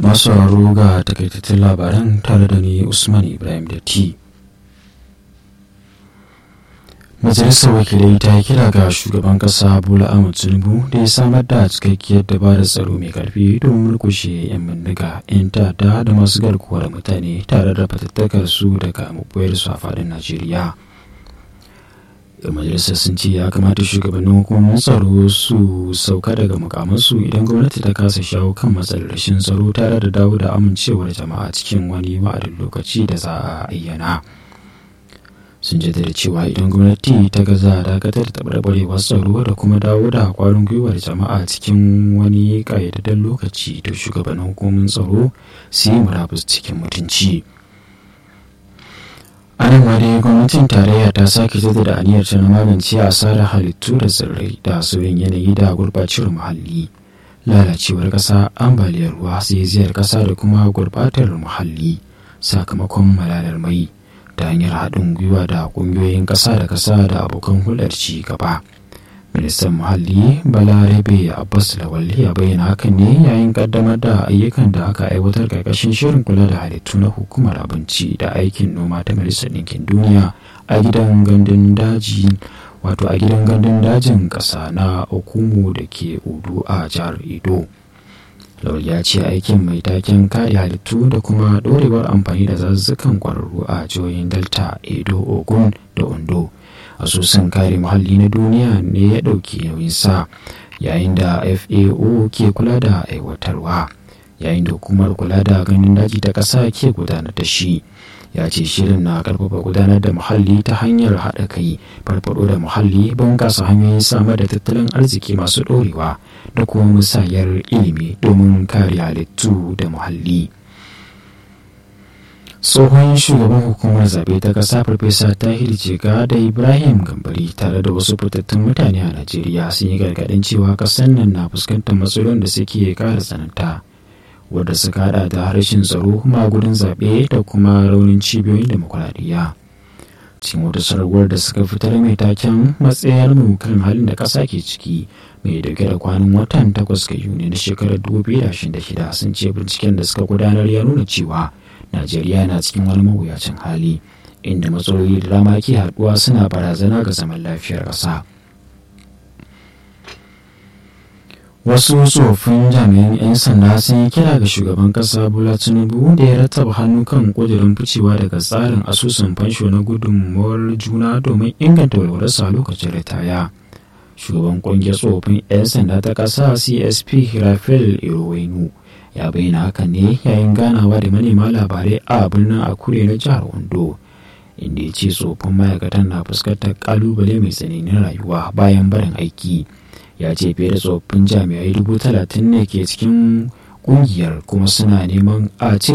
masu sauraro ga takaitattun labaran tare da ni usman ibrahim da t majalisar wakilai ta yi kira ga shugaban kasa bola ahmed tinubu da ya samar da cikakkiyar dabarar tsaro mai karfi don murkushe 'yan bindiga 'yan ta'adda da masu garkuwar mutane tare da fatattakar su daga maboyar su a faɗin najeriya yan majalisar sun ce ya kamata shugabannin hukumomin tsaro su sauka daga mukamansu idan gwamnati ta kasa shawo kan matsalar rashin tsaro tare da dawo da amincewar jama'a cikin wani wa'adin lokaci da za a ayyana sun jaddada cewa idan gwamnati ta gaza dakatar da taɓarɓarewar tsaro da kuma dawo da kwarin gwiwar jama'a cikin wani ƙayyadadden lokaci to shugabannin hukumomin tsaro su yi murabus cikin mutunci. a nan ma dai gwamnatin tarayya ta sake jaddada aniyar ta na magance asarar halittu da tsirrai da sauyin yanayi da gurɓacewar muhalli lalacewar ƙasa ambaliyar ruwa zaizayar ƙasa da kuma gurɓatar muhalli sakamakon malalar mai ta hanyar haɗin gwiwa da ƙungiyoyin ƙasa da ƙasa da abokan hulɗar ci gaba ministan muhalli balarabe abbas lawal ya bayyana hakan ne yayin kaddamar da ayyukan da aka aiwatar karkashin shirin kula da halittu na hukumar abinci da aikin noma ta majalisar ɗinkin duniya a gidan gandun daji wato a gidan gandun dajin ƙasa na okumu da ke udu a jihar edo lawal ya ce aikin mai taken kare halittu da kuma ɗorewar amfani da zazzukan kwararru a jihohin delta edo ogun da ondo asusun kare muhalli na duniya ne ya ɗauki nauyin sa yayin da fao ke kula da aiwatarwa yayin da hukumar kula da ganin daji ta ƙasa ke gudanar da shi ya ce shirin na karfafa gudanar da muhalli ta hanyar haɗa kai farfaɗo da muhalli bunƙasa hanyoyin samar da tattalin arziki masu ɗorewa da kuma musayar ilimi domin kare halittu da muhalli. tsohon shugaban hukumar zaɓe ta ƙasa farfesa tahir jega da ibrahim gambari tare da wasu fitattun mutane a najeriya sun yi gargaɗin cewa ƙasar nan na fuskantar matsalolin da suke ƙara tsananta wadda suka haɗa da harshen tsaro magudin zaɓe da kuma raunin cibiyoyin demokuraɗiyya cikin wata sarwar da suka fitar mai taken matsayar mu kan halin da ƙasa ke ciki mai dauke da kwanan watan takwas ga yuni na shekarar 2026 sun ce binciken da suka gudanar ya nuna cewa najeriya na cikin wani mawuyacin hali inda matsaloli da dama ke haɗuwa suna barazana ga zaman lafiyar ƙasa wasu tsofaffin jami'an 'yan sanda sun yi kira ga shugaban ƙasa bola tinubu da ya rattaba hannu kan ƙudurin ficewa daga tsarin asusun fansho na gudunmuwar juna domin inganta walwalarsa lokacin ritaya shugaban ƙungiyar tsofaffin 'yan sanda ta ƙasa csp rafael irowainu ya bayyana hakan ne yayin ganawa da manema labarai a birnin akure na jihar ondo inda ya ce tsofin ma'aikatan na fuskantar kalubale mai tsananin rayuwa bayan barin aiki ya ce fiye da tsofaffin jami'ai dubu talatin ne ke cikin kungiyar kuma suna neman a cire